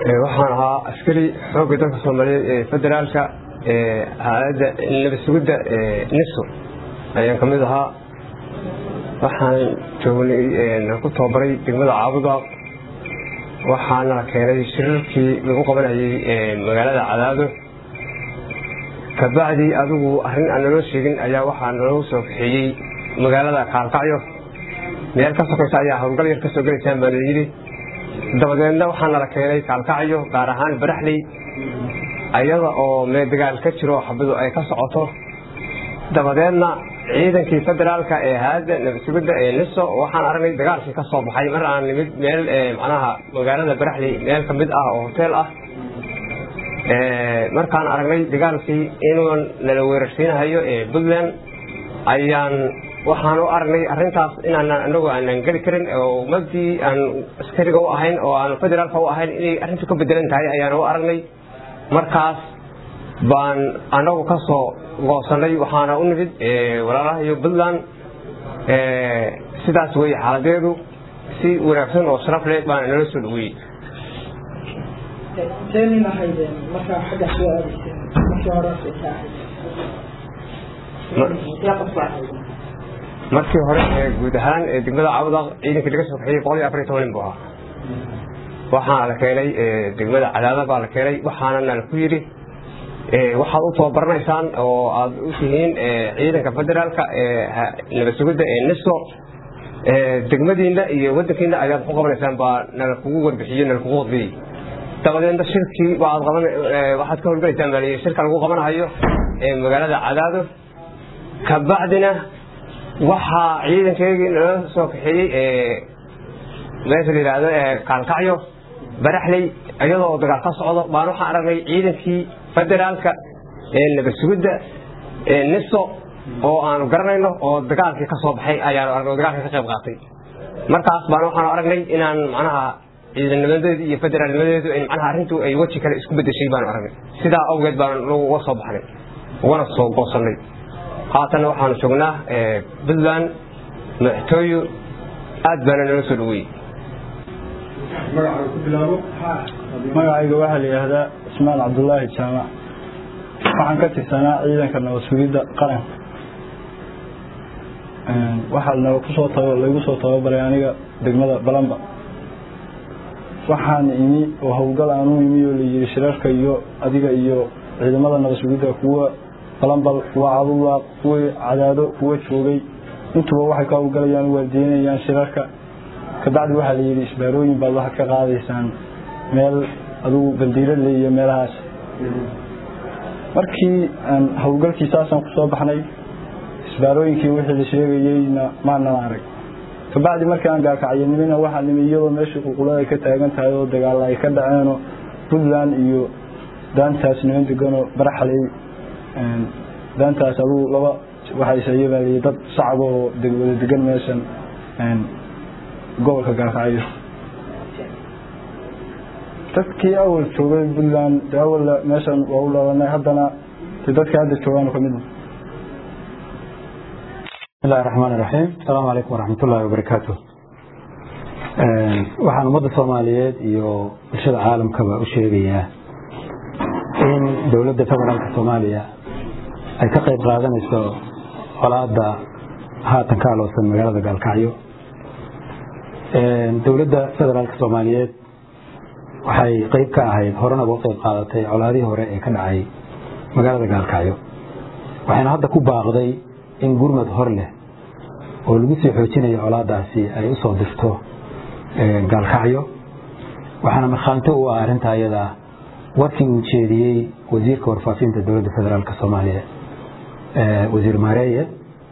waxaan ahaa askari xoogga dalka soomaaliyeed ee federaalka hay-adda nabadsugidda niso ayaan ka mid ahaa waxaan joognay ku tababaray degmada caabuda waxaana la keenay shirarkii lagu qabanayay magaalada cadaado kabacdi adigu arrin aan naloo sheegin ayaa waxaa naloo soo kaxeeyey magaalada kaalkacyo meel ka sokaysa ayaa howlgal yar kasoo gelaysaan baa la yidhi dabadeedna waxaa nala keenay kaalkacyo gaar ahaan baraxley ayada oo mee dagaal ka jiro xabadu ay ka socoto dabadeedna ciidankii federaalka ee hayadda nabadsugidda ee niso waxaan aragnay dagaalkii ka soo baxay mar aan nimid meel macnaha magaalada baraxley meel ka mid ah oo hoteel ah markaan aragnay dagaalkii inuu nala weerarsiinahayo ee puntland ayaan waxaan u aragnay arintaas inaanan anagu aanan geli karin oo ummadii aan askariga u ahayn oo aan federaalka u ahayn inay arrintu ka bedelan tahay ayaan u aragnay markaas baan anagu ka soo goosanay waxaana u nimid walaalahayo puntland sidaas wey xaaladeedu si wanaagsan oo sharaf leh baana nala soo dhaweeyey inteenin ahaydeen markaa xagga soo aadayseen markii hore markii hore guud ahaan degmada cawda ciidankii laga soo kaxiyey boqol iyo afar iyo toban nin buu ahaa waxaana la keenay degmada cadaada baa la keenay waxaana nala ku yidhi waxaad u tababaraneysaan oo aad u tihiin ciidanka federaalka nabadsugidda ee niso degmadiina iyo wadankiina ayaad ku qabanaysaan baa nala kugu warbixiyo nala kugu qodbiyey dabadeedna shirkii waxaad ka howlgalaysaan baa shirka lagu qabanahayo magaalada cadaado kabacdina waxaa ciidankeygii nala soo kaxeeyey meesha la yidhaahdo kaalkacyo baraxley iyadoo dagaal ka socdo baan waxaan aragnay ciidankii federaalka ee nabadsugidda ee niso oo aanu garanayno oo dagaalkii ka soo baxay ayaanu aragnay oo dagaalkii ka qayb qaatay markaas baan waxaanu aragnay inaan macnaha ciidanimadeedu iyo federaalnimadeedu macnaha arrintu ay weji kale isku bedeshay baanu aragnay sidaa awgeed baan uga soo baxnay ugana soo goosannay haatanna waxaanu joognaa puntland madaxtooyo aad baana nala soo dhaweeyey magacayga waxaa la yidhaahdaa ismaan cabdulaahi jaamac waxaan ka tirsanaa ciidanka nabadsugidda qaranka waxaa kusoo laygu soo tababaray aniga degmada balamba waxaan imi oo howlgal aan u imi oo layidhi shirarka iyo adiga iyo ciidamada nabadsugidda kuwa balambal kuwa cadullaaq kuwa cadaado kuwa joogay intuba waxay ka howlgalayaan waardiinayaan shirarka kabacdi waxaa la yidhi isbaarooyin baad waxaad ka qaadaysaan meel adugu bandiiradle iyo meelahaas markii aan howlgalkii saasaan kusoo baxnay isbaarooyinkii wixii la sheegayeyna maanan arag kabacdi markii aan gaakacyanimina waxaa nimi iyadoo meeshii ququlada ay ka taagan tahay oo dagaalla ay ka dhaceenoo puntland iyo daantaas niman deganoo baraxley daantaas adugu laba waxaysaye baa liyi dad shacaba oo wada degan meeshan gobolka gaakacyo dadkii awal joogay puntland de awalla meeshan waa u dhalanay haddana de dadka hadda joogaan kamid bismillahi raxmaan iraxiim asalaamu calaykum waraxmat ullahi wabarakaatu waxaan ummadda soomaaliyeed iyo bulshada caalamkaba u sheegayaa in dowladda federaalka soomaaliya ay ka qayb qaadanayso colaada haatan ka aloosan magaalada gaalkacyo dowladda federaalka soomaaliyeed waxay qeyb ka ahayd horena uga qayb qaadatay colaadihii hore ee ka dhacay magaalada gaalkacyo waxayna hadda ku baaqday in gurmad hor leh oo lagu sii xoojinayo colaadaasi ay u soo dirto gaalkacyo waxaana markhaanto u ah arrinta ayada warkii uu jeediyey wasiirka warfaafinta dowladda federaalk soomaaliya wasiir maareeye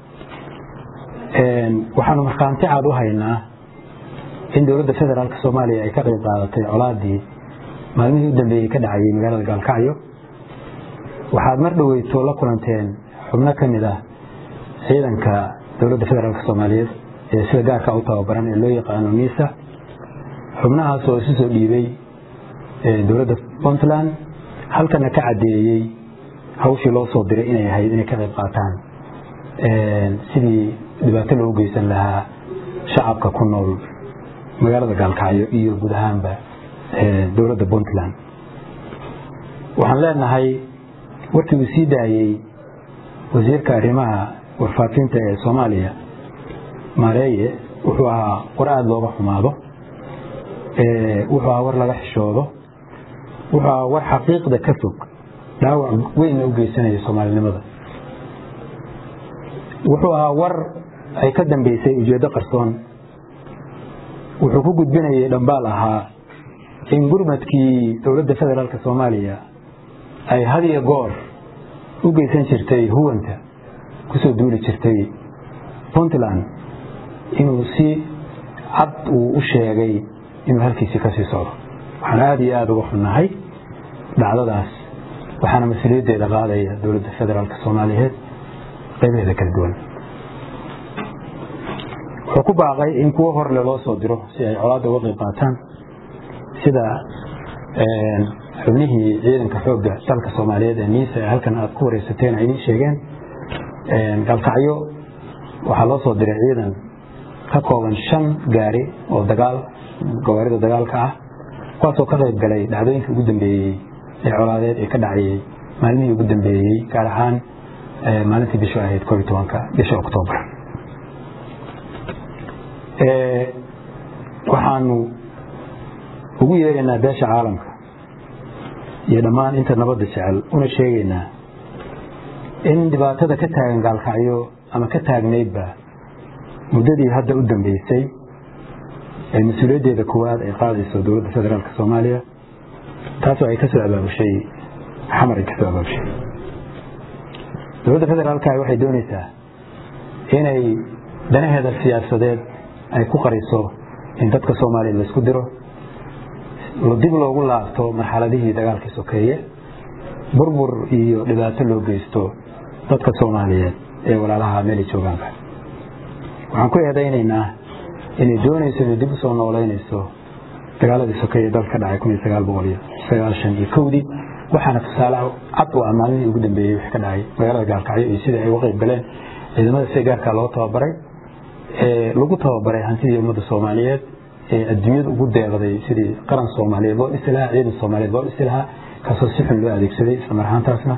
waxaanu markhaanti caad u haynaa in dowladda federaalk soomaaliya ay ka qayb qaadatay colaadii maalmihii u dambeeyey ka dhacayay magaalada gaalkacyo waxaad mar dhoweyto la kulanteen xubno ka mid ah ciidanka dowladda federaalk soomaaliyeed ee sida gaarka u tababaran ee loo yaqaano miisa xubnahaas oo isu soo dhiibay dowladda puntland halkana ka caddeeyey hawshii loo soo diray inay ahayd inay ka qayb qaataan sidii dhibaato loogu geysan lahaa shacabka ku nool magaalada gaalkacyo iyo guud ahaanba dowladda puntland waxaan leenahay warkii uu sii daayey wasiirka arrimaha warfaafinta ee soomaaliya maareeye wuxuu ahaa war aada looga xumaado wuxuu ahaa war laga xishoodo wuxuu ahaa war xaqiiqda ka fog dhaawac weynna u geysanaya soomaalinimada wuxuu ahaa war ay ka dambeysay ujeeddo qarsoon wuxuu ku gudbinayay dhambaal ahaa in gurmadkii dowladda federaalk soomaaliya ay had iyo goor u geysan jirtay huwanta kusoo duuli jirtay puntland inuu si cad uu u sheegay inuu halkiisii kasii socdo waxaan aada iyo aada uga xunnahay dhacdadaas waxaana mas-uuliyaddeeda qaadaya dowladda federaalk soomaaliyeed qaybaheeda kala duwan wuxuu ku baaqay in kuwo horle loo soo diro si ay colaadda uga qayb qaataan sida xubnihii ciidanka xoogga dalka soomaaliyeed ee niisa ee halkan aad ku wareysateen ay idiin sheegeen galkacyo waxaa loo soo diray ciidan ka kooban shan gaari oo dagaal gawaarida dagaalka ah kuwaasoo ka qayb galay dhacdooyinkii ugu dambeeyey ee colaadeed ee ka dhacayey maalmihii ugu dambeeyey gaar ahaan maalintii bishu ahayd koob iyo tobanka bisha oktoobar waxaanu ugu yeeraynaa beesha caalamka iyo dhammaan inta nabadda jecel una sheegaynaa in dhibaatada ka taagan gaalkacyo ama ka taagnaydba muddadii hadda u dambeysay ee mas-uuliyaddeeda koowaad ay qaadayso dowladda federaalk soomaaliya taasoo ay kasoo abaabushay xamar ay kasoo abaabushay dowladda federaalka waxay doonaysaa inay danaheeda siyaasadeed ay ku qariso in dadka soomaaliya laisku diro dib loogu laabto marxaladihii dagaalkii sokeeye burbur iyo dhibaato loo geysto dadka soomaaliyeed ee walaalaha meelay joogaanka waxaan ku eedaynaynaa inay doonayso inay dib usoo nooleynayso dagaaladii sokeeye dalka ka dhacay kun iyo sagaal boqol iyo sagaashan iyo kowdii waxaana tusaale cad u ah maalmihii ugu dambeeyey wix ka dhacay magaalada gaalkacyo iyo sidai ay uga qayb galeen ciidamada sida gaarkaa loo tababaray ee lagu tababaray hantidii ummadda soomaaliyeed ee adduunyada ugu deeqday sidii qaran soomaaliyeed loo dhisi lahaa ciidan soomaaliyeed loo dhisi lahaa kaasoo si xun loo adeegsaday isla mar ahaantaasna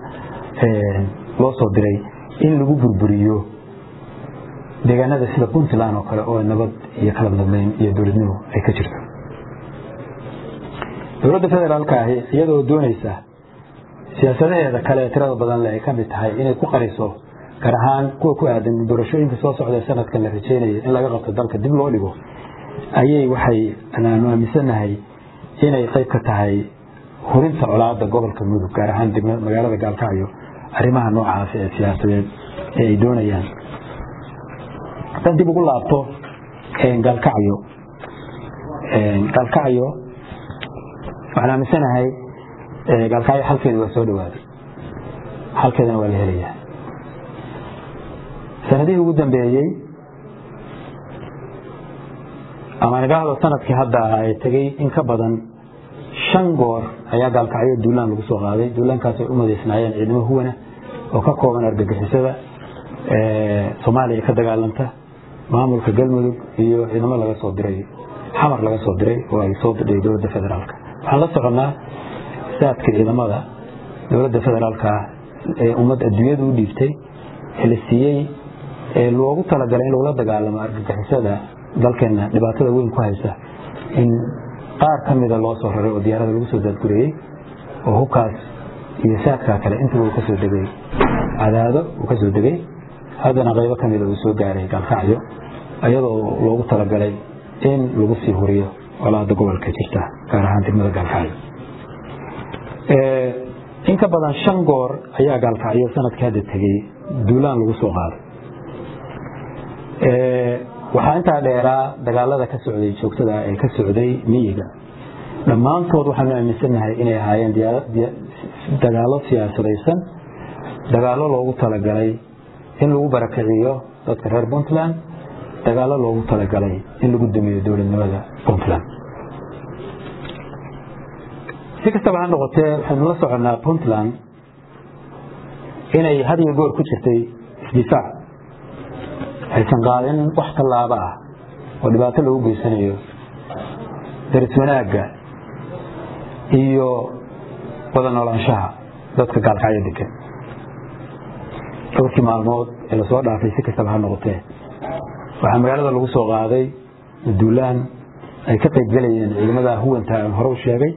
loo soo diray in lagu burburiyo deegaanada sida puntland oo kale oo nabad iyo kala dambeyn iyo dowladnimo ay ka jirto dowladda federaalka ahi iyadoo doonaysa siyaasadaheeda kale tirada badan le ay ka mid tahay inay ku qariso gaar ahaan kuwa ku aadan doorashooyinka soo socda sanadkan la rajeynaya in laga qabto dalka dib loo dhigo ayay waxay aanu aaminsanahay inay qayb ka tahay hurinta colaada gobolka mudug gaar ahaan magaalada gaalkacyo arrimaha noocaas ee siyaasadeed ee ay doonayaan haddaan dib ugu laabto gaalkacyo gaalkacyo waxaan aaminsanahay gaalkacyo xalkeeda waa soo dhawaaday xalkeedana waa la helayaa sanadihii ugu dambeeyey ama nidhaahdo sanadkii hadda ay tegey in ka badan shan goor ayaa gaalkacyo duulaan lagu soo qaaday duulaankaasay u madaysnaayeen ciidamo huwana oo ka kooban argagixisada soomaaliya ka dagaalanta maamulka galmudug iyo ciidamo laga soo diray xamar laga soo diray oo ay soo diray dowladda federaalka waxaan la soconnaa saadka ciidamada dowladda federaalka ee ummad adduunyadu u dhiibtay ee la siiyey ee loogu talagalay in lagula dagaalamo argagixisada dalkeena dhibaatada weyn ku haysa in qaar ka mida loo soo raray oo diyaarada lagu soo daadgurayey oo hubkaas iyo saadkaa kale intuba uu kasoo degay cadaado uu kasoo degay haddana qaybo ka mida uu soo gaaray gaalkacyo iyadoo loogu talagalay in lagu sii huriyo colaada gobolka jirta gaar ahaan degmada gaalkacyo in ka badan shan goor ayaa gaalkacyo sanadkii hadda tegey duulaan lagu soo qaaday waxaa intaa dheeraa dagaalada ka socday joogtada ee ka socday miyiga dhammaantood waxaanu aaminsanahay inay ahaayeen dagaalo siyaasadaysan dagaalo loogu talagalay in lagu barakiciyo dadka reer puntland dagaalo loogu talagalay in lagu damiyo dowladnimada puntland si kastaba ha noqotee waxaynu la soconnaa puntland inay had iyo goor ku jirtay isdifaac aysan qaadin wax tallaabo ah oo dhibaato lagu geysanayo daris wanaagga iyo wada noolaanshaha dadka gaalkacyo degan dhowrkii maalmood ee lasoo dhaafay si kastaba ha noqotee waxaa magaalada lagu soo qaaday duulaan ay ka qayb gelayeen ciidamada huwanta aan hore u sheegay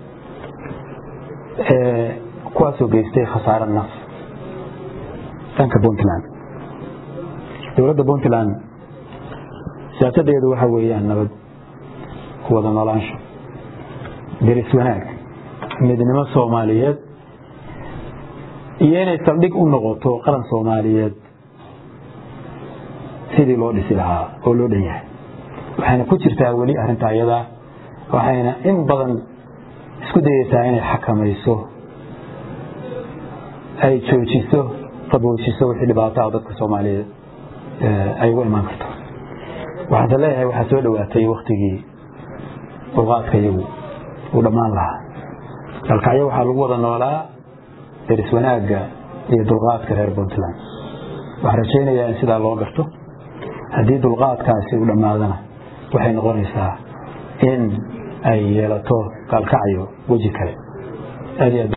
kuwaasoo geystay khasaare naf dhanka puntland dowladda puntland siyaasadeedu waxa weeyaan nabad wada noolaansho deris wanaag midnimo soomaaliyeed iyo inay saldhig u noqoto qaran soomaaliyeed sidii loo dhisi lahaa oo loo dhan yahay waxayna ku jirtaa weli arrinta iyada waxayna in badan isku dayeysaa inay xakamayso ay joojiso qaboojiso wixii dhibaataha dadka soomaaliyeed ay uga imaan karto waxaase leeyahay waxaa soo dhowaatay waktigii dulqaadka iyagu uu dhammaan lahaa galkacyo waxaa lagu wada noolaa deris wanaagga iyo dulqaadka reer puntland waxaan rajaynayaa in sidaa loo garto haddii dulqaadkaasi uu dhammaadana waxay noqonaysaa in ay yeelato gaalkacyo weji kale aad iyo aad